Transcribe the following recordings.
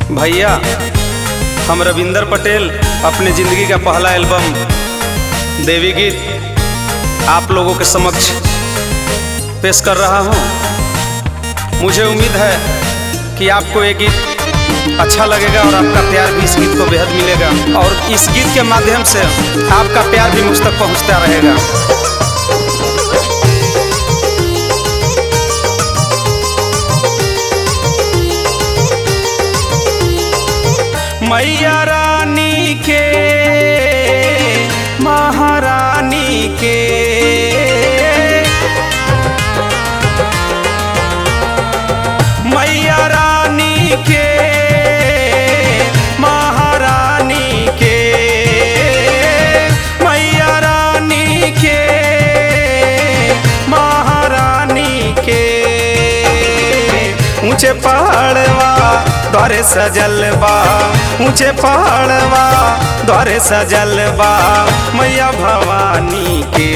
भैया हम रविंदर पटेल अपने ज़िंदगी का पहला एल्बम देवी गीत आप लोगों के समक्ष पेश कर रहा हूँ मुझे उम्मीद है कि आपको ये गीत अच्छा लगेगा और आपका प्यार भी इस गीत को बेहद मिलेगा और इस गीत के माध्यम से आपका प्यार भी मुझ तक पहुँचता रहेगा मैया रानी के महारानी के मैया रानी के महारानी के मैया रानी के महारानी के ऊंचे पहाड़वा द्वारे सजल बा ऊंचे पहाड़वा द्वारे सजल बा मैया भवानी के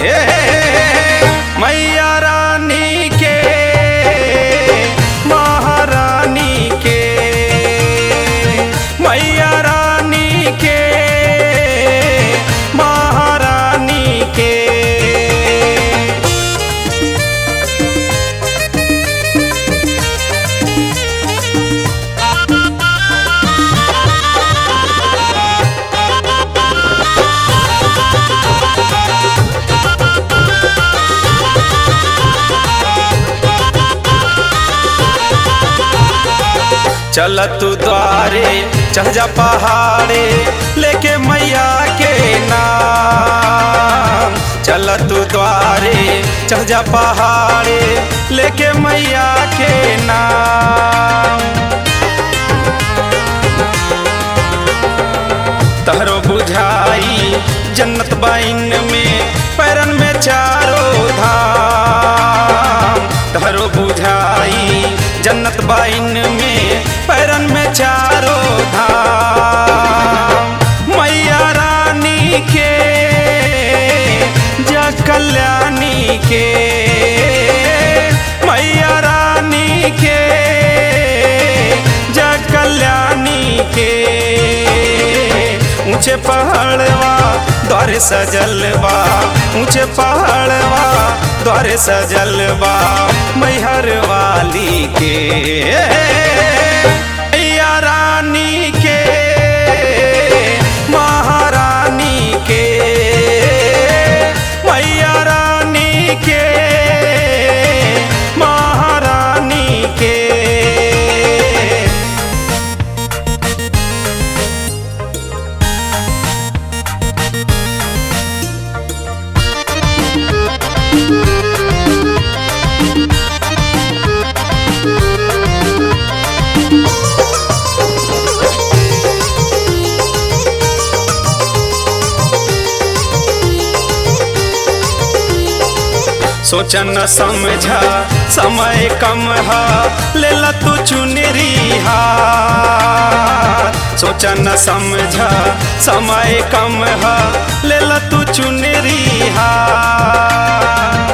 मैया रानी के महारानी के मैया रानी के महारानी के चल तू द्वारे चढ़ जा पहाड़े लेके मैया के नाम चल तू द्वारे चढ़ जा पहाड़े लेके मैया के नाम तहरो बुझाई जन्नत बाइन में पैरन में चारों धाम तहरो बुझाई जन्नत बाइन में पैरन में चारों धाम मैया रानी के जा कल्याणी के मैया रानी के जा कल्याणी के ऊंचे पहाड़वा द्वारे सजलवा ऊंचे पहाड़वा द्वारे सजलवा मैहर वाली के मैया रानी के महारानी के मैया रानी के महारानी के सोचा न समझा समय कम हा ले ला तू चुनरी हार सोचा न समझा समय कम हा ले ला तू चुनरी हार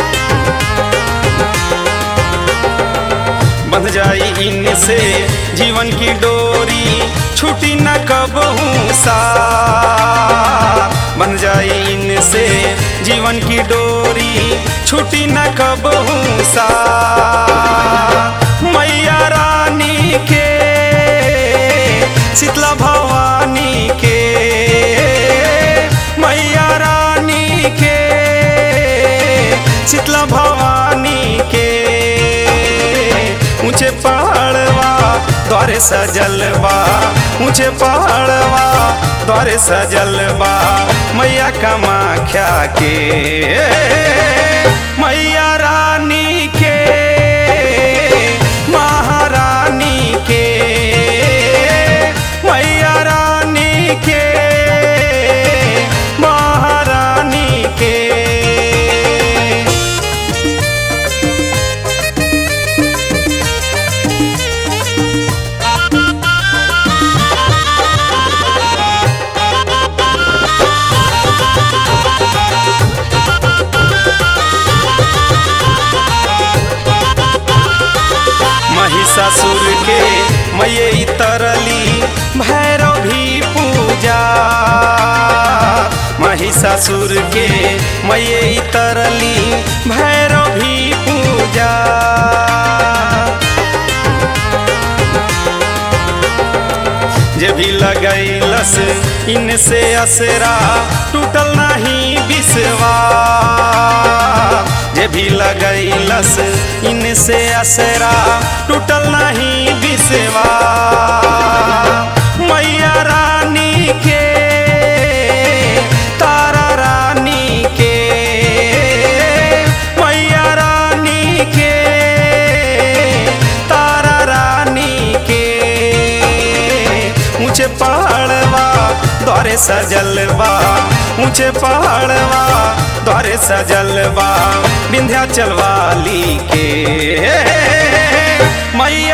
बंध जाई इनसे जीवन की डोरी छूटी न कबहू सा बन जाई इनसे जीवन की डोरी छूटी न कबहू सा मैया रानी के शीतला भवानी के मैया रानी के शीतला भवानी के ऊंचे पहाड़वा द्वारे सजलवा ऊंचे पहाड़वा द्वारे सजलवा मैया कमाख्या के मैया रानी के महारानी के मैया रानी के महारानी के मैये तरली भैरव भी पूजा महिषासुर के मैये तरली भैरव भी पूजा जे भी लगैलस इनसे असरा टूटल नहीं बिसवा जे भी लगैलस इनसे असरा टूटल नहीं बिसवा मैया रानी के तारा रानी के मैया रानी के तारा रानी के ऊंचे पहाड़वा द्वारे सजलवा ऊंचे पहाड़वा द्वारे सजलवा विंध्याचल वाली के मैया